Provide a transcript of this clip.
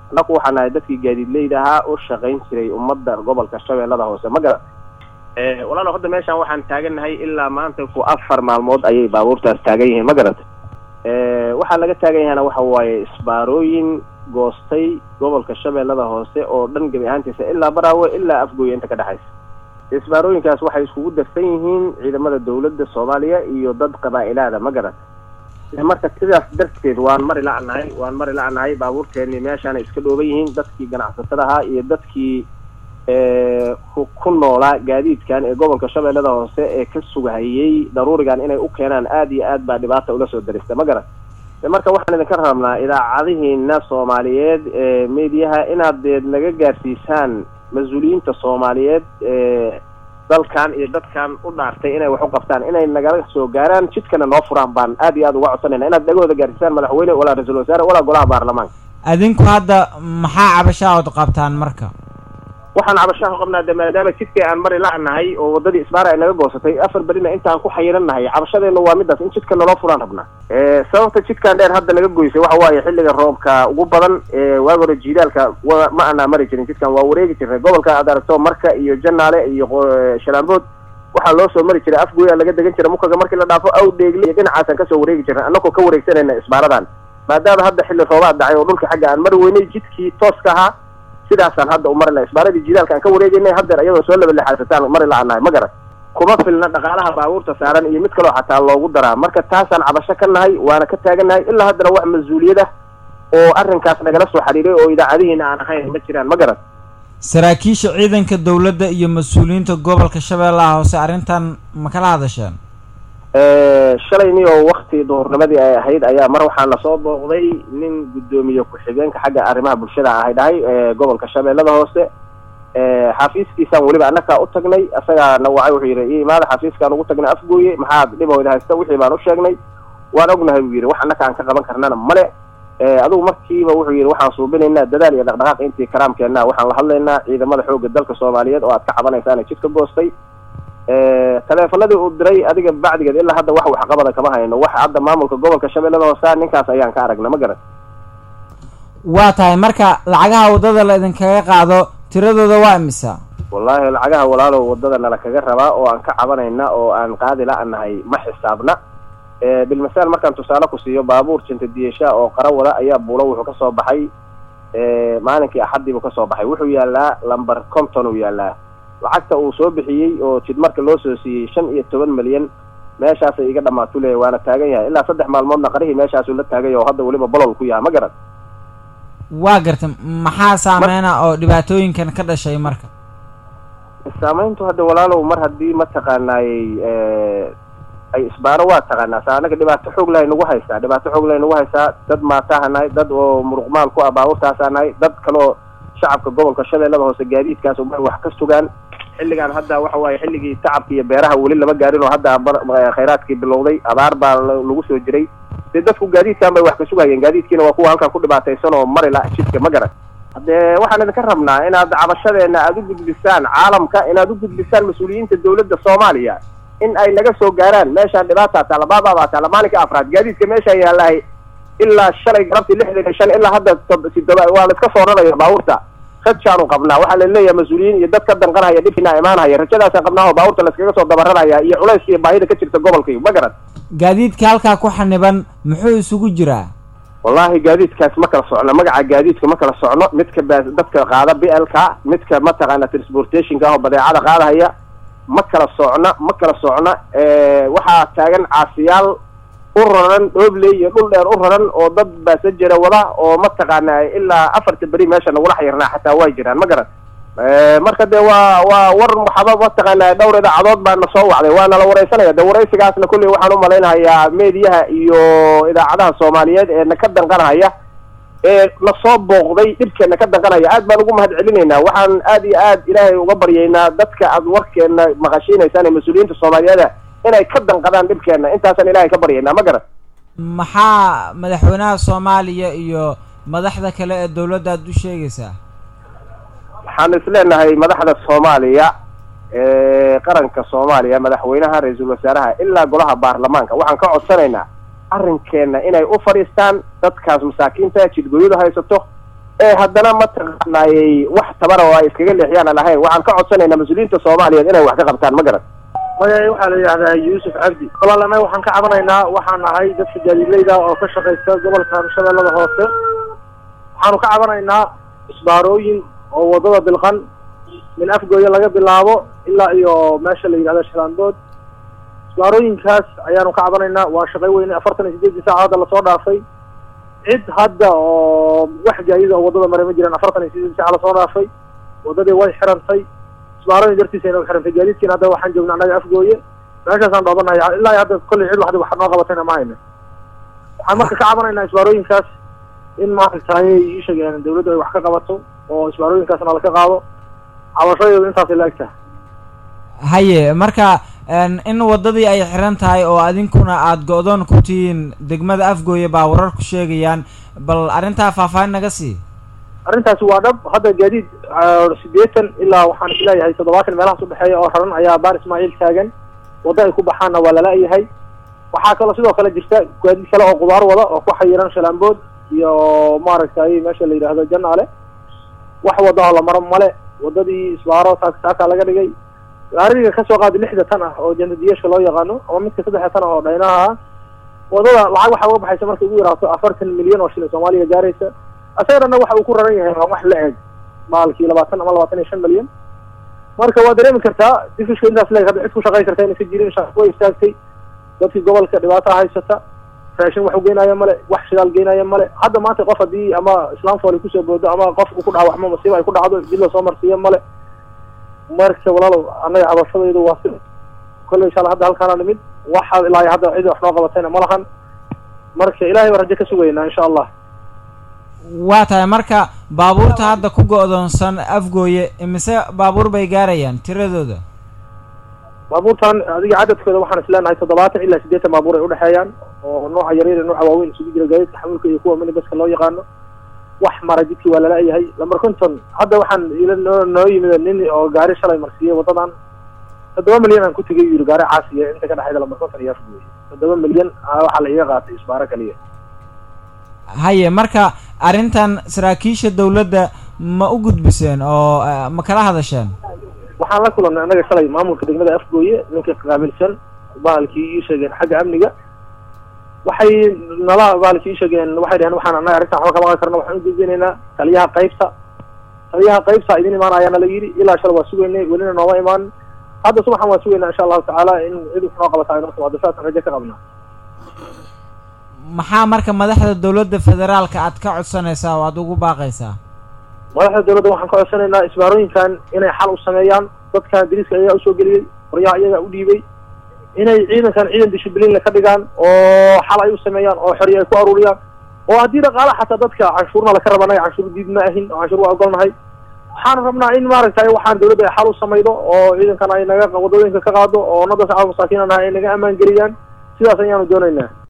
annaku waxaan nahay dadkii gaadiidleyda ahaa u shaqayn jiray ummadda gobolka shabeellada hoose ma garan walaalo hadda meeshaan waxaan taagannahay ilaa maanta ku afar maalmood ayay baabuurtaas taagan yihiin ma garata waxaa laga taagan yahayna waxa waaye isbaarooyin goostay gobolka shabeellada hoose oo dhan gebi ahaantiisa ilaa baraawe ilaa afgooya inta ka dhexaysa isbaarooyinkaas waxay iskugu darsan yihiin ciidamada dawladda soomaaliya iyo dad qabaa-ilaada ma garan marka sidaas darteed waan mari la-nahay waan mari la-nahay baabuurteeni meeshaanay iska dhooban yihiin dadkii ganacsatada ahaa iyo dadkii ku noolaa gaadiidkan ee gobolka shabeellada hoose ee ka sugahayey daruurigan inay u keenaan aada iyo aad baa dhibaata ula soo darista ma garan marka waxaan idinka rabnaa idaacadihiina soomaaliyeed ee mediyaha inaad deed naga gaarsiisaan mas-uuliyiinta soomaaliyeed ee dalkan iyo dadkan u dhaartay inay wax u qabtaan inay nagala soo gaaraan jidkana noo furaan baan aad iyo aad uga codsanayna inaad dhagahooda gaarsiisaan madaxweyne walaa ra-iisul wasaare walaa golaha baarlamaanka adinku hadda maxaa cabashaa ood qabtaan marka waxaan cabashaha qabnaa de maadaama jidkii aan mari la-nahay oo waddadii isbaara ay naga goosatay afar berina intaan ku xayirannahay cabashadeena waa midaas in jidka naloo furaan rabnaa sababta jidkan dheer hadda naga goysay waxa waaye xilliga roobka ugu badan waagi hore jiidaalka ma anaa mari jirin jidkan waa wareegi jirnay gobolka aad aragto marka iyo janaale iyo shalaambood waxaa loo soo mari jiray afgooya laga degan jira mukaga markii la dhaafo aw dheegle iyo dhinacaasaan kasoo wareegi jirnay annagoo ka wareegsanayna isbaaradan maadaama hadda xilli roobaad dhacay oo dhulka xagga aan mari weynay jidkii tooska ahaa sidaasaan hadda u mari laha isbaaradii jidaalka aan ka wareegeynay haddeer iyadoo soo labalexaasataan mari la-anahay ma garan kuma filna dhaqaalaha baabuurta saaran iyo mid kaloo xataa loogu daraa marka taasaan cabasho ka nahay waana ka taagannahay ilaa haddana wax mas-uuliyad ah oo arrinkaas nagala soo xiriiray oo idaacadihiina aan ahayn ma jiraan ma garan saraakiisha ciidanka dawladda iyo mas-uuliyiinta gobolka shabeellaha hoose arrintan ma kala hadasheen shalayni oo wakti duhurnimadii ay ahayd ayaa mar waxaa lasoo booqday nin guddoomiye ku-xigeenka xagga arrimaha bulshada ahay dhahay gobolka shabeellada hoose xafiiskiisaan weliba annakaa u tagnay isagaana wacay wuxuu yidhi i imaada xafiiskaan ugu tagnay afgooye maxaad dhibahooda haysta wixii baan u sheegnay waan ognahay buu yidhi wax annaka aan ka qaban karnana male adigu markiiba wuxuu yidhi waxaan suubinaynaa dadaal iyo dhaqdhaqaaq intii karaamkeenna waxaan la hadlaynaa ciidamada xoogga dalka soomaaliyeed oo aad ka cabanaysaana jidka goostay taleefanadii uu diray adiga bacdigeed ilaa hadda wax waxqabada kama hayno wax hadda maamulka gobolka shabeellada hoose ninkaas ayaan ka aragna ma garan waa tahay marka lacagaha waddada la idinkaga qaado tiradooda waa imisa wallaahi lacagaha walaalow waddada nala kaga rabaa oo aan ka cabanayna oo aan qaadi la-nahay ma xisaabna bilmasaal markaan tusaale ku siiyo baabuur jinta diyesha oo qara wada ayaa buulo wuxuu ka soo baxay maalinkii axaddii buu ka soo baxay wuxuu yaalaa lamber conton uu yaalaa lacagta uu soo bixiyey oo jid marka loo soo siiyey shan iyo toban milyan meeshaasay iga dhamaatu leeyahy waana taagan yahay ilaa saddex maalmoodna qarihii meeshaasuu la taagay oo hadda weliba bolol ku yaha ma garan waa garta maxaa saameyna oo dhibaatooyinkan ka dhashay marka saameyntu hadda walaalow mar haddii mataqaanaayey ay isbaaro waa taqaanaa sa anaga dhibaato xoog lahay nagu haysaa dhibaato xoog lahay nagu haysaa dad maataha nahay dad oo muruqmaal ku ah baabuurtaasaa nahay dad kaloo shacabka gobolka shabeellada hoose gaadiidkaas umay wax ka sugaan xilligaan hadda waxa waaye xilligii tacabka iyo beeraha weli lama gaarin oo hadda khayraadkii bilowday abaar baa lagu soo jiray dee dadku gaadiidkan bay wax ka sugayeen gaadiidkiina waa kuwa halkan ku dhibaataysan oo mari la jidka ma garan haddee waxaan idinka rabnaa inaad cabashadeena aada u gudbisaan caalamka inaad u gudbisaan mas-uuliyiinta dawladda soomaaliya in ay naga soo gaaraan meeshaan dhibaataa taala baababaa taala maalinka afraad gaadiidka meeshaa yaalahay ilaa shalay galabtii lixdan iyo shan ilaa hadda sidoba waa la iska soo raraya baabuurta rajaanu qabnaa waxaa la leeyahay mas-uuliyiin iyo dad ka danqanhaya dhibkina imaanhaya rajadaasaan qabnaa oo baabuurta laiskaga soo dabararaya iyo culayska iyo baahida ka jirta gobolkay ma garan gaadiidka halkaa ku xaniban muxuu isugu jiraa wallaahi gaadiidkaas ma kala socno magaca gaadiidka ma kala socno midka ba dadka qaada b l ka midka mataqaana transportationka ah oo badeecada qaadahaya ma kala socna ma kala socna waxaa taagan caasiyaal u raran dhoobley iyo dhul dheer u raran oo dad baasajera wada oo mataqaana ilaa afarta beri meesha nagula xayirnaa xataa way jiraan ma garan marka dee waa waa war waxaba mataqaana dhowr idaacadood baa na soo wacday waa nala wareysanaya de waraysigaasna kulley waxaan u malaynahayaa mediyaha iyo idaacadaha soomaaliyeed ee na ka danqanhaya ee na soo booqday dhibkeena ka danqanaya aad baan ugu mahad celinaynaa waxaan aad iyo aad ilaahay uga baryaynaa dadka aad warkeena maqashiinaysaan ee mas-uuliyiinta soomaaliyeeda inay ka danqadaan dhibkeena intaasaan ilaahay ka baryaynaa ma garan maxaa madaxweynaha soomaaliya iyo madaxda kale ee dawladda aad u sheegaysaa waxaan isleenahay madaxda soomaaliya ee qaranka soomaaliya madaxweynaha ra-iisul wasaaraha ilaa golaha baarlamaanka waxaan ka codsanaynaa arrinkeena inay u fadhiistaan dadkaas masaakiinta jidgoyadu haysato ee haddana mataqaanaayey wax tabara oo ay iskaga leexiyaan aan ahayn waxaan ka codsanaynaa mas-uuliyiinta soomaaliyeed inay wax ka qabtaan ma garan maya waxaa la yidhahdaa yuusuf cabdi walaal annaga waxaan ka cabanaynaa waxaan nahay dadka gaadiidleyda oo ka shaqaysta gobolkan shabeellada hoose waxaanu ka cabanaynaa isbaarooyin oo waddada bilqan min afgooya laga bilaabo ilaa iyo meesha la yidhahdo shalaandood isbaarooyinkaas ayaanu ka cabanaynaa waa shaqay weyne afartan iyo sideedii saaca hadda lasoo dhaafay cid hadda oo wax gaadida oo waddada maray ma jiraan afartan iyo sideedii saaca lasoo dhaafay waddadii way xirantay isbaarooyin dartiisayna u xirantay gaadiidkiina hadda waxaan joognaa annaga afgooye meeshaasaan dhoobanahay ilaa hadda kolley cid waxda wax noo qabatayna ma hayna waxaan marka ka cabanaynaa isbaarooyinkaas in maaragtay ii sheegeen dawladdu ay wax ka qabato oo isbaarooyinkaasna laka qaado cabashadeedu intaasay la eg tahay haye marka in waddadii ay xiran tahay oo adinkuna aada go-doon ku tihiin degmada afgooye baa warar ku sheegayaan bal arrintaa faahfaahin naga sii arrintaasi waa dhab hadda gaadiid siddeetan ilaa waxaan isleeyahay toddobaatan meelahaas udhexeeya oo raran ayaa baar ismaaciil taagan waddo ay ku baxaanna waa lala-yahay waxaa kaloo sidoo kale jirta gaadiid kale oo qudaar wada oo ku xayiran shalaambood iyo maaragtay meesha la yidhaahdo janaale wax waddaho la maro male waddadii isbaaro saak saakaa laga dhigay gaariga kasoo qaada lixda tan ah oo jantadiyaasha loo yaqaano ama midka saddexda tan ah oo dhaynaha ah waddada lacag waxaa uga baxaysa markay ugu yaraato afartan milyan oo shilin soomaaliya gaaraysa asaga dhanna waxa uu ku raran yahay waa wax la eg maalkii labaatan ama labaatan iyo shan milyan marka waa dareemi kartaa difishka intaas leeg hadda cid ku shaqayn karta inaysa jirin shaqo way istaagtay dadkii gobolka dhibaataa haysata raashin wax u geenaaya male wax shidaal geenaaya male hadda maanta qof haddii ama islam fooli kusoo boodo ama qof uu ku dhaawacmo masiiba ay ku dhacdo dib lasoo marsiiyo male marka walaalow annaga cabashadaydu waa si kolley insha alla hadda halkaana nimid waxa ilaa hadda cid wax noo qabatayna ma lahan marka ilahay baan rajo ka sugaynaa insha allah waa tahay marka baabuurta hadda ku go-doonsan afgooye imise baabuur bay gaarayaan tiradooda baabuurtan adiga cadadkooda waxaan isleenahay toddobaatan ilaa siddeetan baabuur ay udhexeeyaan oo nooca yaryar iyo nooca waaweyn isugu jira gaadiidka xamuulka iyo kuwa minibaska loo yaqaano wax mara jidkii waa lala-yahay lamber conton hadda waxaan ila noo noo yimid nin oo gaari shalay marsiiyey waddadan toddoba milyan aan ku tegay yiri gaari caasiya inta ka dhexayda lamber conton iyo afgooye toddoba milyan waxaa la iga qaatay isbaaro kaliya haye marka arrintan saraakiisha dawladda ma u gudbiseen oo ma kala hadasheen waxaan la kulannay annaga shalay maamulka degmada afgooye ninka qaabilsan bahalkii ii sheegeen xagga amniga waxay nala bahalkii ii sheegeen waxay dhaheen waxaan annaga arrintan waxba kama qaban karna waxaan u gudbinaynaa taliyaha qaybta taliyaha qaybta idin imaanayaana la yidhi ilaa shala waa sugaynay welina nooma imaanin hadda subaxan waa sugaynaa insha allahu tacaala in cid wax noo qabata ay noo timaado saasaan rajo ka qabnaa maxaa marka madaxda dawladda federaalka aad ka codsanaysaa oo aada ugu baaqaysaa madaxda dawladda waxaan ka codsanaynaa isbaarooyinkan inay xal u sameeyaan dadkan dariiska ayagaa usoo geliyey qoryaha iyagaa u dhiibay inay ciidankan ciidan dishibliinle ka dhigaan oo xal ay u sameeyaan oo xorya ay ku aruuriyaan oo haddii dhaqaala xataa dadka canshuurna laka rabanahay canshuur diid ma ahin oo canshuur waa ogolnahay waxaan rabnaa in maaragtay waxaan dawladda ay xal u samaydo oo ciidankan ay naga waddooyinka ka qaado oo nada shacab masaakiin anaha ay naga ammaan geliyaan sidaas ayaanu doonaynaa